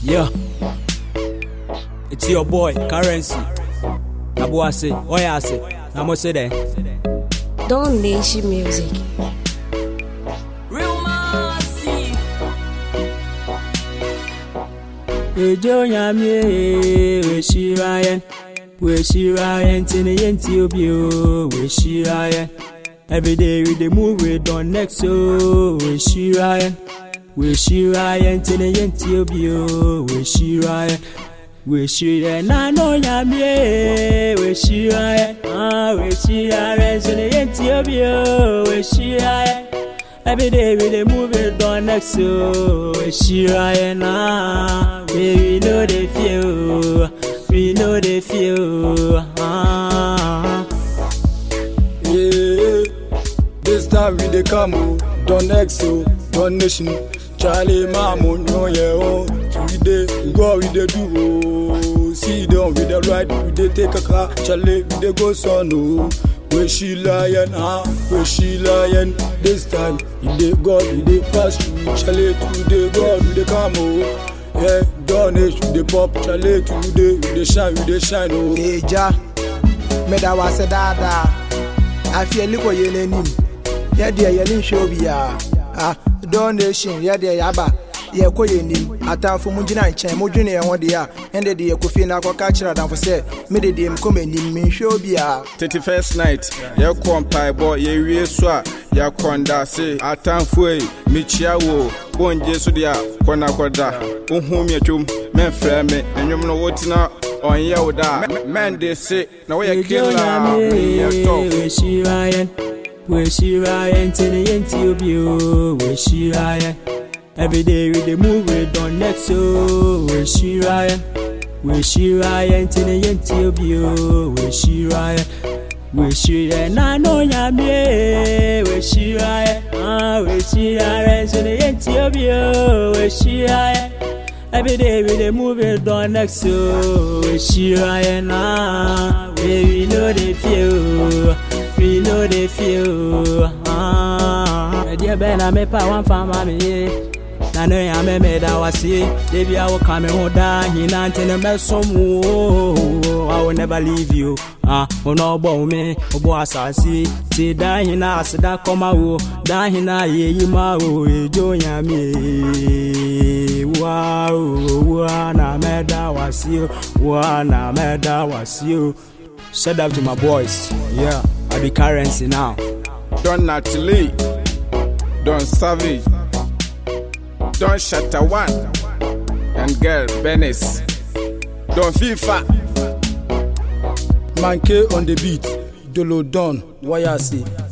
Yeah. It's your boy, Currency. Nabuase, Oyase. Namo say that. Don't Nation Music. Real massive. Ejo nyamie, we shirayen. We shirayen, tini yenti obio, we shirayen. Every day we dey move, we done next, so we shirayen. We shirayen, tini yenti obio, we shirayen. We shirayen, na no nyamie, we shirayen. Ah, we shirayen, tini yenti obio, we shirayen. Every day we dey move it on next so we shirayen na we we know they feel we know they feel ah. Yeah, this time we dey come o, don X o, don nation. Charlie Mamo no yeah o, today we go we dey do o. See them we dey ride, we dey take a car. Charlie we dey go son o. We she lion ah, we she lion. This time we dey God we dey pass through. Charlie today God we dey come o. Yeah, don nation we dey pop. Charlie today we dey shine, we dey shine o. Eja, meda wase daadaa. Afei ɛli kɔ yɛn n'anim. Yɛdeɛ yɛne nhwɛ obiara. Ah, donation yɛdeɛ yaba. Yɛkɔ yɛn anim. Atamfo mu gyina nkyɛn. Mo dwene yɛn ho deɛ a. Ɛnde de yɛkɔ fie na akɔka kyerɛ adamfo sɛ, me de deɛ mekɔ m'anim menhwɛ obiara. 31st night yɛkɔ mpaebɔ yɛwie so a yɛakɔ ndase atamfo yi mekyia wo bongye so deɛ a kɔna kɔda wohu me atwom mɛmfrɛ me ɛnwom no wotena ɔnyɛ wo da a mɛnde se na woyɛ Ejo kila nyamie meyɛ tɔf we shirayen we shirayen tini yenti obio we shirayen. Every day we dey move we done next so we shirayen. We shirayen tini yenti obio we shirayen. We shirayen na no nyamie we shirayen. Ah we shirayen tini yenti obio we shirayen. Every day we dey move it done next so we shirayen na we we know they feel we know they feel ah. Ẹ̀díẹ̀ bẹ́ẹ̀ na mẹ́pà wọ́n fa ma mi yé. Nanu ya mẹ́mẹ́ da wá sí. Débi àwọn kan mi hó dá yìnyín náà tẹ̀lé mẹ́sàn mú o. I will never leave you. Ah, ọ̀nà ọ̀bọ̀ mi, ọ̀bọ̀ àṣàṣì. Ti dá yìnyín náà àṣìdá kọ́ máa wò. Dá yìnyín náà yẹ yí máa wò. Èjò yàn mí. Wá o, wá na mẹ́dá wá sí o. Wá na mẹ́dá wá sí o. Shout out to my boys. Yeah, I be currency now. don natalie don savage don shatawan and girl benis don fifa Manke on the beat, Dolo Don, Wayasi.